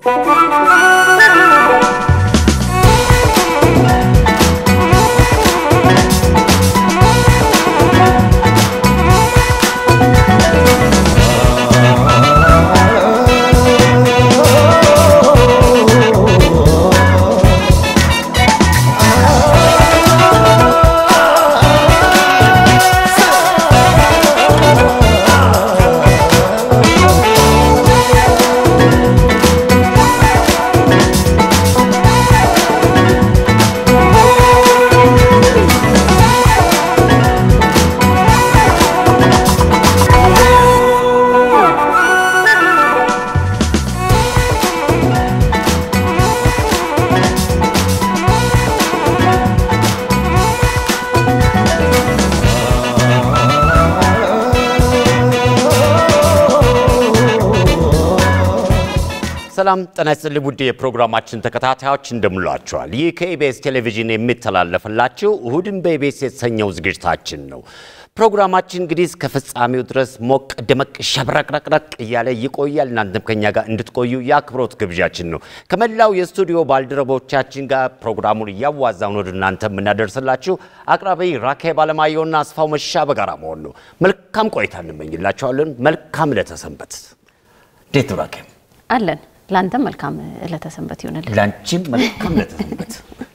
ሰላም ጤና ይስጥልኝ ውድ የፕሮግራማችን ተከታታዮች እንደምሏቸዋል። ይህ ከኢቢኤስ ቴሌቪዥን የሚተላለፍላችሁ እሁድን በኢቢኤስ የተሰኘው ዝግጅታችን ነው። ፕሮግራማችን እንግዲህ እስከ ፍጻሜው ድረስ ሞቅ ደመቅ ሸብረቅረቅረቅ እያለ ይቆያል። እናንተም ከኛ ጋር እንድትቆዩ የአክብሮት ግብዣችን ነው። ከመላው የስቱዲዮ ባልደረቦቻችን ጋር ፕሮግራሙን እያዋዛን ወደ እናንተ የምናደርስላችሁ አቅራቢ ራኬብ አለማየሁና አስፋው መሻ በጋራ መሆን ነው። መልካም ቆይታ እንመኝላቸዋለን። መልካም ለተሰንበት። እንዴት ነው ራኬብ? አለን ለአንተም መልካም ዕለተ ሰንበት ይሆንልን። ላንቺም መልካም ለተሰንበት።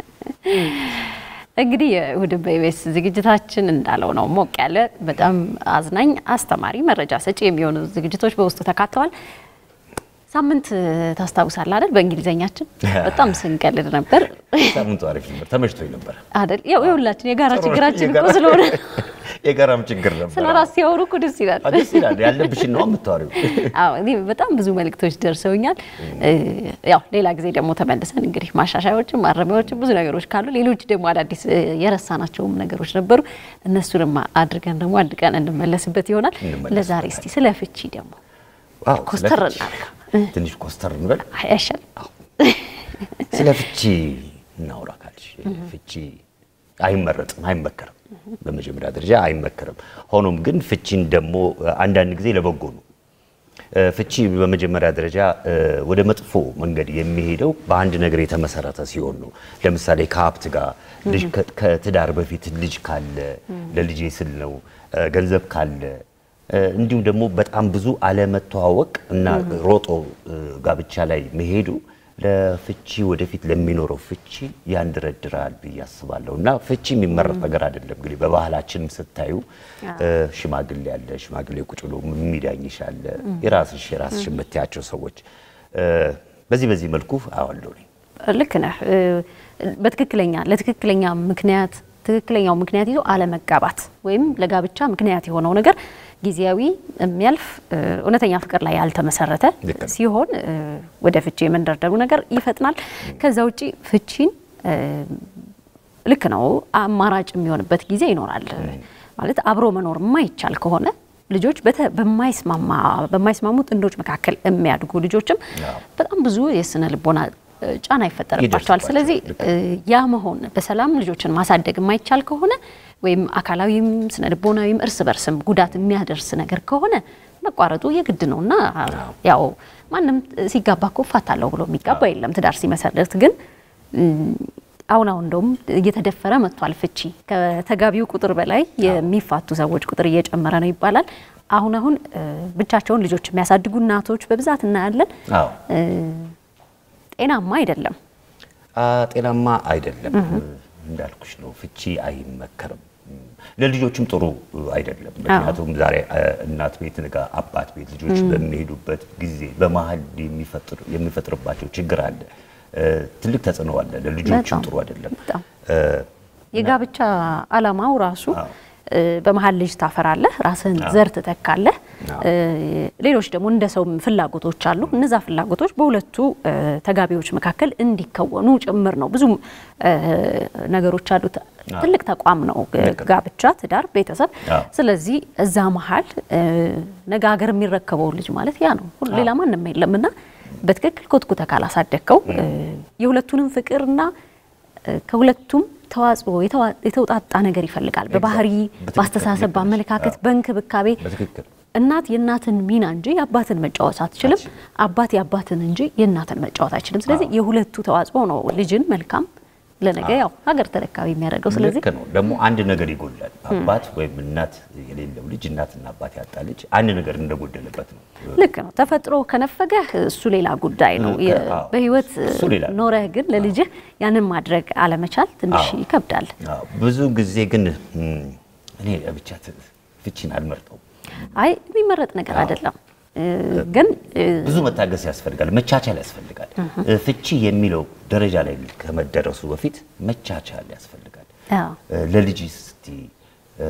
እንግዲህ የእሁድ በኢቢኤስ ዝግጅታችን እንዳለው ነው። ሞቅ ያለ በጣም አዝናኝ፣ አስተማሪ፣ መረጃ ሰጪ የሚሆኑ ዝግጅቶች በውስጡ ተካተዋል። ሳምንት ታስታውሳለህ አይደል? በእንግሊዘኛችን በጣም ስንቀልድ ነበር ሳምንቱ አሪፍ ነበር፣ ተመችቶኝ ነበር አይደል? ያው የሁላችን የጋራ ችግራችን እኮ ስለሆነ የጋራም ችግር ነበር። ስለ ራስ ሲያወሩ እኮ ደስ ይላል። ደስ ይላል። ያለብሽን ነው የምታወሪው። አዎ እኔ በጣም ብዙ መልእክቶች ደርሰውኛል። ያው ሌላ ጊዜ ደግሞ ተመልሰን እንግዲህ ማሻሻያዎችም ማረሚያዎችም ብዙ ነገሮች ካሉ ሌሎች ደግሞ አዳዲስ የረሳናቸውም ነገሮች ነበሩ እነሱንም አድርገን ደግሞ አንድ ቀን እንመለስበት ይሆናል። ለዛሬ እስቲ ስለ ፍቺ ደግሞ ዋው፣ ስለ ኮስተር ፍቺ እናድርገው። ትንሽ ኮስተር እንበል። አይ አይሻልም? ስለ ፍቺ እናውራ ካልሽ ፍቺ አይመረጥም፣ አይመከርም። በመጀመሪያ ደረጃ አይመከርም። ሆኖም ግን ፍቺን ደግሞ አንዳንድ ጊዜ ለበጎ ነው። ፍቺ በመጀመሪያ ደረጃ ወደ መጥፎ መንገድ የሚሄደው በአንድ ነገር የተመሰረተ ሲሆን ነው። ለምሳሌ ከሀብት ጋር ልጅ ከትዳር በፊት ልጅ ካለ ለልጄ ስል ነው፣ ገንዘብ ካለ እንዲሁም ደግሞ በጣም ብዙ አለመተዋወቅ እና ሮጦ ጋብቻ ላይ መሄዱ ለፍቺ ወደፊት ለሚኖረው ፍቺ ያንደረድራል ብዬ አስባለሁ። እና ፍቺ የሚመረጥ ነገር አይደለም። እንግዲህ በባህላችንም ስታዩ ሽማግሌ አለ፣ ሽማግሌ ቁጭ ብሎ የሚዳኝሽ አለ፣ የራስሽ የራስሽ የምትያቸው ሰዎች በዚህ በዚህ መልኩ አዋለሁ እኔ። ልክ ነህ። በትክክለኛ ለትክክለኛ ምክንያት ትክክለኛው ምክንያት ይዞ አለመጋባት ወይም ለጋብቻ ምክንያት የሆነው ነገር ጊዜያዊ የሚያልፍ እውነተኛ ፍቅር ላይ ያልተመሰረተ ልክ ነው። ሲሆን ወደ ፍቺ የመንደርደሩ ነገር ይፈጥናል። ከዛ ውጪ ፍቺን ልክ ነው አማራጭ የሚሆንበት ጊዜ ይኖራል። ማለት አብሮ መኖር የማይቻል ከሆነ ልጆች በተ- በማይስማማ በማይስማሙ ጥንዶች መካከል የሚያድጉ ልጆችም በጣም ብዙ የስነ ልቦና ጫና ይፈጠርባቸዋል። ይደርስባቸዋል። ስለዚህ ልክ ያ መሆን በሰላም ልጆችን ማሳደግ የማይቻል ከሆነ ወይም አካላዊም ስነ ልቦናዊም እርስ በርስም ጉዳት የሚያደርስ ነገር ከሆነ መቋረጡ የግድ ነው እና ያው ማንም ሲጋባ እኮ እፋታለሁ ብሎ የሚጋባ የለም። ትዳር ሲመሰርት ግን እም፣ አሁን አሁን እንደውም እየተደፈረ መጥቷል ፍቺ። ከተጋቢው ቁጥር በላይ የሚፋቱ ሰዎች ቁጥር እየጨመረ ነው ይባላል። አሁን አሁን እ፣ ብቻቸውን ልጆች የሚያሳድጉ እናቶች በብዛት እናያለን። አዎ እ፣ ጤናማ አይደለም። አ፣ ጤናማ አይደለም። እንዳልኩሽ ነው፣ ፍቺ አይመከርም። ለልጆችም ጥሩ አይደለም። ምክንያቱም ዛሬ አ፣ እናት ቤት ንጋ አባት ቤት ልጆች በሚሄዱበት ጊዜ በመሀል የሚፈጥር- የሚፈጥርባቸው ችግር አለ። እ፣ ትልቅ ተጽዕኖ አለ። ለልጆችም በጣም ጥሩ አይደለም። በጣም እ፣ የጋብቻ ዓላማው ራሱ አዎ። እ፣ በመሀል ልጅ ታፈራለህ፣ ራስህን ዘር ትተካለህ። አዎ። እ፣ ሌሎች ደግሞ እንደ ሰው ፍላጎቶች አሉ። እነዛ ፍላጎቶች በሁለቱ እ፣ ተጋቢዎች መካከል እንዲከወኑ ጭምር ነው። ብዙ እ፣ ነገሮች አሉት። ትልቅ ተቋም ነው ልክ ነው። ጋብቻ፣ ትዳር፣ ቤተሰብ። አዎ። ስለዚህ እዛ መሀል እ፣ ነገ ሀገር የሚረከበው ልጅ ማለት ያ ነው። ሁሉ- ሌላ ማንም የለም እና በትክክል ኮትኩተ ካላሳደግከው እ፣ የሁለቱንም ፍቅርና እ፣ ከሁለቱም ተዋጽኦ የተዋ- የተውጣጣ ነገር ይፈልጋል። በባህሪ፣ በትክክል፣ በአስተሳሰብ፣ ልክ ነሽ። በአመለካከት፣ አዎ። በእንክብካቤ በትክክል እናት የእናትን ሚና እንጂ የአባትን መጫወት አትችልም። አባት የአባትን እንጂ የእናትን መጫወት አይችልም። ስለዚህ የሁለቱ ተዋጽኦ ነው ልጅን መልካም ለነገ ያው ሀገር ተረካቢ የሚያደርገው። ስለዚህ ልክ ነው። ደግሞ አንድ ነገር ይጎላል። አባት ወይም እናት የሌለው ልጅ እናትና አባት ያጣ ልጅ አንድ ነገር እንደጎደለበት ነው። ልክ ነው። ተፈጥሮ ከነፈገህ እሱ ሌላ ጉዳይ ነው። የ- አዎ፣ በህይወት እሱ ሌላ ነው። ኖረህ ግን ለልጅህ ያንን ማድረግ አለመቻል ትንሽ አዎ። ይከብዳል። አዎ፣ ብዙ ጊዜ ግን እም፣ እኔ ብቻ ት- ፍቺን አልመርጠው። አይ የሚመረጥ ነገር አይደለም እ፣ ግን እ፣ ብዙ መታገስ ያስፈልጋል፣ መቻቻል ያስፈልጋል። ፍቺ የሚለው ደረጃ ላይ ከመደረሱ በፊት መቻቻል ያስፈልጋል። አዎ፣ ለልጅ እስቲ እ፣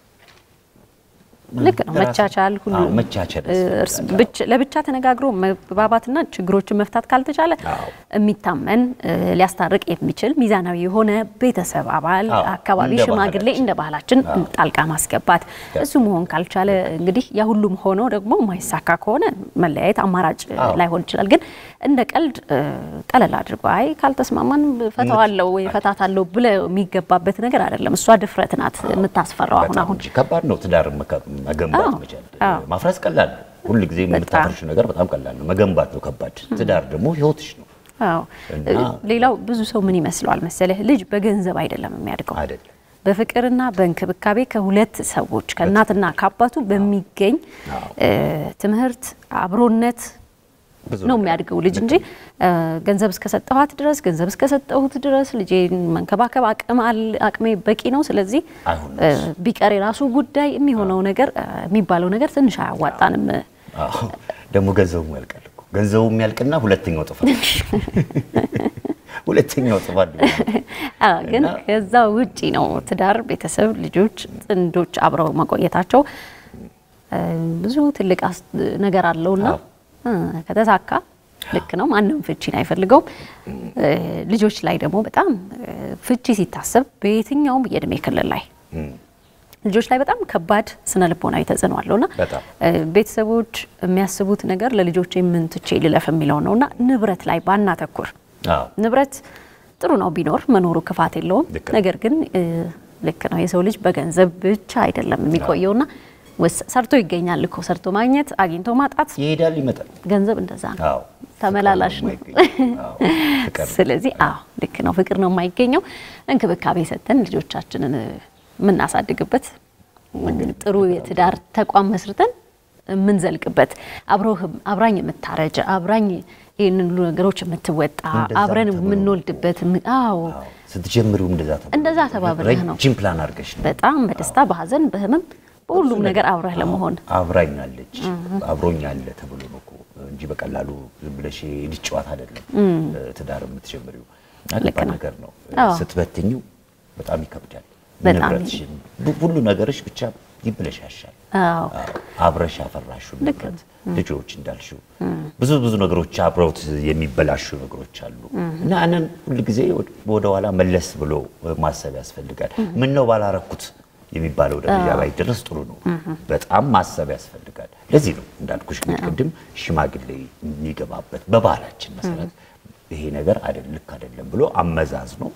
ልክ ነው። ለራስ- መቻቻል ሁሉ አዎ፣ መቻቻል እ፣ ያስፈልጋል። እርስ- ብቻ- ለብቻ ተነጋግሮ መግባባትና ችግሮችን መፍታት ካልተቻለ አዎ። የሚታመን እ፣ ሊያስታርቅ የሚችል ሚዛናዊ የሆነ ቤተሰብ አባል፣ አዎ፣ አካባቢ እንደ ሽማግሌ ባህላችን። እንደ ባህላችን ጣልቃ ማስገባት እሱ መሆን ካልቻለ እንግዲህ ያ ሁሉም ሆኖ ደግሞ የማይሳካ ከሆነ መለያየት አማራጭ አዎ። ላይሆን ይችላል። ግን እንደ ቀልድ እ፣ ቀለል አድርጎ አይ ካልተስማማን ፈታዋለሁ ወይ ፈታታለሁ ብለ የሚገባበት ነገር አይደለም። እሷ ድፍረት ናት የምታስፈራው አሁን በጣም አሁን እንጂ ከባድ ነው። ትዳር መካ- መገንባት አዎ፣ መቻል አዎ። ማፍረስ ቀላል ነው። ሁል ጊዜ የምታፈርሽ ነገር በጣም ቀላል ነው። መገንባት ነው ከባድ። ትዳር ደግሞ ህይወትሽ ነው አዎ እና- ሌላው ብዙ ሰው ምን ይመስለዋል መሰለህ፣ ልጅ በገንዘብ አይደለም የሚያድገው አይደለም። በፍቅርና በእንክብካቤ ከሁለት ሰዎች ከእናትና ከአባቱ በሚገኝ አዎ። እ፣ ትምህርት፣ አብሮነት ብዙ ነው ነገር የሚያድገው ልጅ እንጂ እ፣ ገንዘብ እስከሰጠኋት ድረስ ገንዘብ እስከሰጠሁት ድረስ ልጄን መንከባከብ አቅም አል- አቅሜ በቂ ነው። ስለዚህ አይሆንም እ፣ ቢቀር የራሱ ጉዳይ የሚሆነው ነገር እ፣ የሚባለው ነገር ትንሽ አያዋጣንም። አዎ። ደግሞ ገንዘቡ ያልቃል እኮ ገንዘቡ የሚያልቅና ሁለተኛው ጥፋት ሁለተኛው ጥፋት ደግሞ አዎ፣ ግን እና- ከዛ ውጪ ነው ትዳር፣ ቤተሰብ፣ ልጆች፣ ጥንዶች አብረው መቆየታቸው እ፣ ብዙ ትልቅ አስ- ነገር አለውና አዎ። እ፣ ከተሳካ ልክ ነው። ማንም ፍቺን አይፈልገውም። እ፣ ልጆች ላይ ደግሞ በጣም እ፣ ፍቺ ሲታሰብ በየትኛውም የእድሜ ክልል ላይ እም፣ ልጆች ላይ በጣም ከባድ ስነ ልቦናዊ ተጽዕኖ አለውና በጣም እ፣ ቤተሰቦች የሚያስቡት ነገር ለልጆች ምን ትቼ ልለፍ የሚለው ነውና ንብረት ላይ ባናተኩር አዎ ንብረት ጥሩ ነው ቢኖር መኖሩ ክፋት የለውም። ልክ ነው። ነገር ግን እ፣ ልክ ነው የሰው ልጅ በገንዘብ ብቻ አይደለም የሚቆየውና ወስ- ሰርቶ ይገኛል እኮ ሰርቶ ማግኘት አግኝቶ ማጣት ይሄዳል ይመጣል። ገንዘብ እንደዛ ነው፣ አዎ ተመላላሽ ነው። ፍቅር ነው የማይገኘው። አዎ፣ ፍቅር ነው። ስለዚህ አዎ ልክ ነው፣ ፍቅር ነው የማይገኘው። እንክብካቤ ሰጥተን ልጆቻችንን እ፣ የምናሳድግበት ጥሩ የትዳር ተቋም መስርተን የምንዘልቅበት አብሮህ አብራኝ የምታረጅ አብራኝ ይህንን ሁሉ ነገሮች የምትወጣ እንደዛ አብረን ተብሎ የምንወልድበት ም- አዎ አዎ፣ ስትጀምሪው እንደዛ ተብሎ እንደዛ ተባብለህ ነው። ረጅም ፕላን አድርገሽ ነው በጣም በደስታ በሀዘን በህመም በሁሉም ነገር አብረህ ለመሆን አብራኛለች አብሮኛለ ተብሎ ነው እኮ እንጂ በቀላሉ ዝም ብለሽ ልጅ ጨዋታ አይደለም ትዳር የምትጀምሪው። ልክ ከባድ ነው። ነገር ነው። አዎ። ስትበትኝው በጣም ይከብዳል። በጣም ንብረትሽን ቡ- ሁሉ ነገርሽ ብቻ ይብለሻሻል። አዎ አዎ፣ አብረሽ ያፈራሽው ንብረት ልጆች እንዳልሽው ብዙ ብዙ ነገሮች አብረውት የሚበላሹ ነገሮች አሉ እና ያንን ሁልጊዜ ወደ ኋላ መለስ ብሎ ማሰብ ያስፈልጋል። ምን ነው ባላረኩት የሚባለው ደረጃ ላይ ድረስ ጥሩ ነው። በጣም ማሰብ ያስፈልጋል። ለዚህ ነው እንዳልኩሽ ግን ቅድም ሽማግሌ የሚገባበት በባህላችን መሰረት ይሄ ነገር አይደል ልክ አይደለም ብሎ አመዛዝ ነው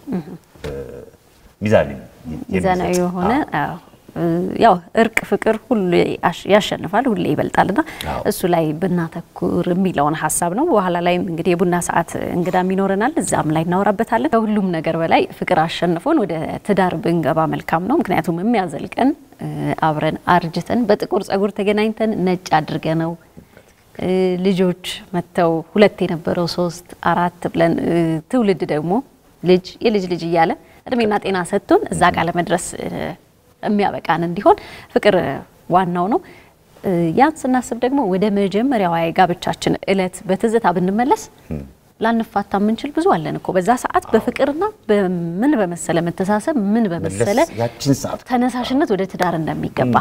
ሚዛን ሚዛናዊ የሆነ አዎ እ፣ ያው እርቅ ፍቅር ሁሉ ያሽ- ያሸንፋል ሁሌ ይበልጣልና አዎ። እሱ ላይ ብናተኩር የሚለውን ሀሳብ ነው። በኋላ ላይም እንግዲህ የቡና ሰዓት እንግዳም ይኖረናል፣ እዛም ላይ እናወራበታለን። ከሁሉም ነገር በላይ ፍቅር አሸንፎን ወደ ትዳር ብንገባ መልካም ነው። ምክንያቱም የሚያዘልቀን እ፣ አብረን አርጅተን በጥቁር ጸጉር ተገናኝተን ነጭ አድርገ ነው እ፣ ልጆች መጥተው ሁለት የነበረው ሶስት አራት ብለን እ፣ ትውልድ ደግሞ ልጅ የልጅ ልጅ እያለ እድሜና ጤና ሰጥቶን እዛ ጋር ለመድረስ እ፣ የሚያበቃን እንዲሆን ፍቅር ዋናው ነው። እ፣ ያን ስናስብ ደግሞ ወደ መጀመሪያዋ የጋብቻችን እለት በትዝታ ብንመለስ ላንፋታ የምንችል ብዙ አለን እኮ በዛ ሰዓት በፍቅርና በምን በመሰለ መተሳሰብ ምን በመሰለ መለስ ያችን ሰዓት ተነሳሽነት ወደ ትዳር እንደሚገባ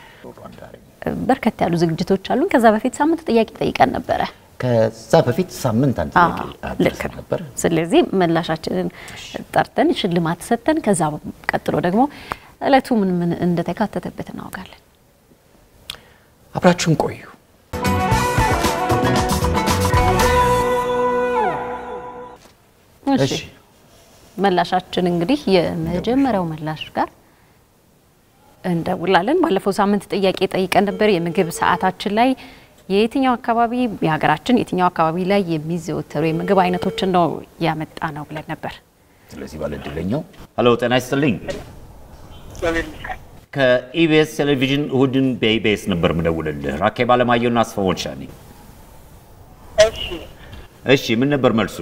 በርከት ያሉ ዝግጅቶች አሉን። ከዛ በፊት ሳምንት ጥያቄ ጠይቀን ነበረ። ከዛ በፊት ሳምንት አንድ ጥያቄ አዎ፣ ልክ አድርሰን ነው። ነበር። ስለዚህ ምላሻችንን ጠርተን ሽልማት ሰጥተን ከዛ ቀጥሎ ደግሞ እለቱ ምን ምን እንደተካተተበት እናወጋለን። አብራችሁን ቆዩ። እሺ መላሻችን እንግዲህ የመጀመሪያው መላሽ ጋር እንደውላለን። ባለፈው ሳምንት ጥያቄ ጠይቀን ነበር። የምግብ ሰዓታችን ላይ የየትኛው አካባቢ የሀገራችን የትኛው አካባቢ ላይ የሚዘወተሩ የምግብ አይነቶችን ነው ያመጣ ነው ብለን ነበር። ስለዚህ ባለ እድለኛው ሄሎ፣ ጤና ይስጥልኝ። ከኢቢኤስ ቴሌቪዥን እሁድን በኢቢኤስ ነበር ምደውልልህ። ራኬብ አለማየሁና አስፋወን ሻኔ። እሺ እሺ፣ ምን ነበር መልሱ?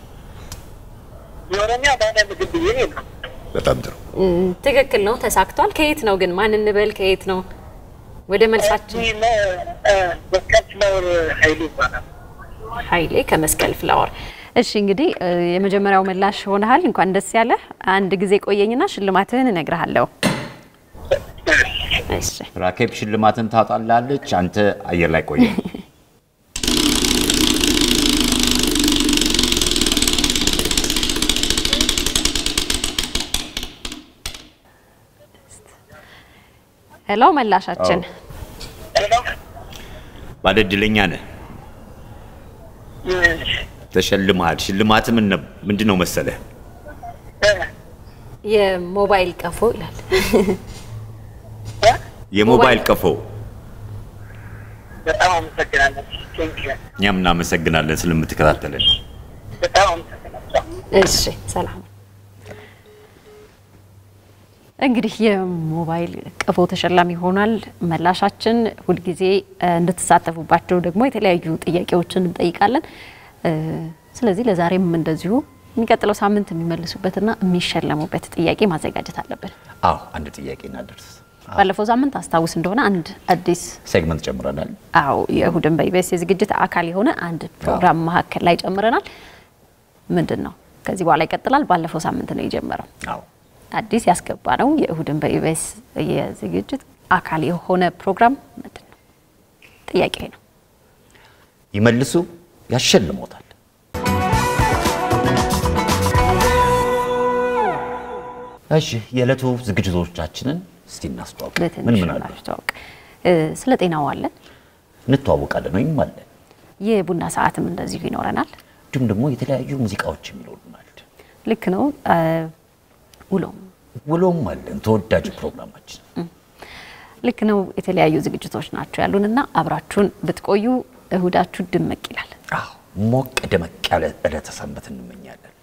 የኦሮሚያ ባህላዊ ምግብ ብዬ ነው። በጣም ጥሩ። ትክክል ነው፣ ተሳክቷል። ከየት ነው ግን ማን እንበል? ከየት ነው? ወደ መልሳችን እዚህ መስቀል ፍላወር ኃይሉ ይባላል። ኃይሌ ከመስቀል ፍላወር። እሺ እንግዲህ እ፣ የመጀመሪያው ምላሽ ሆነሃል። እንኳን ደስ ያለ። አንድ ጊዜ ቆየኝና ሽልማትህን እነግርሃለሁ። እሺ ራኬብ ሽልማትን ታጣላለች። አንተ አየር ላይ ቆየ። ሄሎ፣ መላሻችን ባለ እድለኛ ነህ፣ ተሸልመሃል። ሽልማት ምን ነብ- ምንድን ነው መሰለህ? የሞባይል ቀፎ ይላል። የሞባይል ቀፎ። በጣም አመሰግናለሁ። ቴንኪው እኛም እናመሰግናለን ስለምትከታተልን። በጣም አመሰግናለሁ። እሺ ሰላም። እንግዲህ የሞባይል ቀፎ ተሸላሚ ሆኗል። መላሻችን ሁልጊዜ እ፣ እንድትሳተፉባቸው ደግሞ የተለያዩ ጥያቄዎችን እንጠይቃለን። እ፣ ስለዚህ ለዛሬም እንደዚሁ የሚቀጥለው ሳምንት የሚመልሱበትና የሚሸለሙበት ጥያቄ ማዘጋጀት አለብን። አዎ አንድ ጥያቄ እናደርስ። ባለፈው ሳምንት አስታውስ እንደሆነ አንድ አዲስ ሴግመንት ጨምረናል። አዎ የእሁድን በኢቢኤስ የዝግጅት አካል የሆነ አንድ ፕሮግራም መካከል ላይ ጨምረናል። ምንድን ነው ከዚህ በኋላ ይቀጥላል። ባለፈው ሳምንት ነው የጀመረው። አዎ አዲስ ያስገባ ነው የእሁድን በኢቢኤስ የዝግጅት አካል የሆነ ፕሮግራም ምንድን ነው? ጥያቄ ነው። ይመልሱ፣ ያሸልሞታል። እሺ የዕለቱ ዝግጅቶቻችንን እስቲ እናስተዋውቅ። ምን በትንሹ ምን አሉ? ማስተዋወቅ እ፣ ስለ ጤናው አለን። እንተዋወቃለን ወይም አለን። የቡና ሰዓትም እንደዚሁ ይኖረናል። እንዲሁም ደግሞ የተለያዩ ሙዚቃዎች የሚኖሩናል። ልክ ነው። እ፣ ውሎም ውሎም አለን። ተወዳጅ ፕሮግራማችን ልክ ነው። የተለያዩ ዝግጅቶች ናቸው ያሉን እና አብራችሁን ብትቆዩ እሁዳችሁ ድምቅ ይላል። አዎ ሞቅ ደመቅ ያለ ዕለተ ሰንበት እንመኛለን።